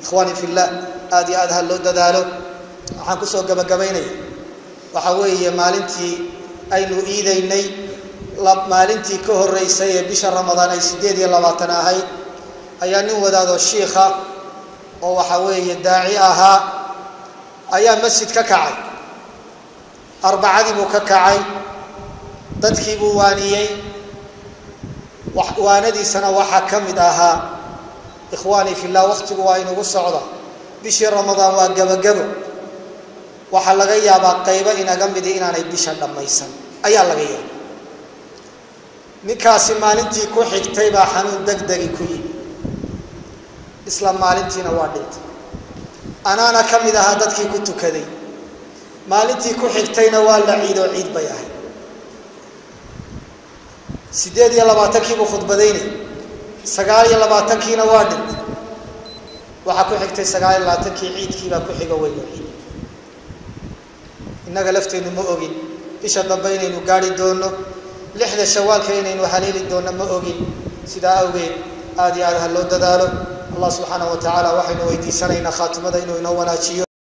ikhwaani fillah aad iyo aad ha loo dadaalo waxaan kusoo gabagabaynaya waxaa weeye maalintii aynu iidaynay maalintii ka horeysay ee bisha ramadaan ay sideed iyo labaatan ahayd ayaa nin wadaadoo shiikha oo waxaa weeye daaci ahaa ayaa masjid ka kacay arbacadii buu ka kacay dadkii buu waaniyey waanadiisana waxaa ka mid ahaa ikhwaanii fillah wakhtigu waa inugu socda bishii ramadaan waa gebagabo waxaa laga yaabaa qaybo inaga midi inaanay bisha dhammaysan ayaa laga yaaba ninkaasi maalintii ku xigtay baa xanuun degdegi ku yimi isla maalintiina waa dhintay anaana ka mid ahaa dadkii ku tukaday maalintii ku xigtayna waa la ciidoo ciid bay ahayd siddeed iyo labaatankiibuu khudbadaynay sagaal iyo labaatankiina waa dhintay waxaa ku xigtay sagaal iyo labaatankii ciidkiibaa ku xigo weyno ciid innaga lafteennu ma ogin bisha dambe inaynu gaari doono lixda shawaalka inaynu haleeli doonno ma ogin sidaa awgeed aad iyo aad ha loo dadaalo allah subxaana wa tacaala waxaynu weydiisanaynaa khaatimada inuu inoo wanaajiyo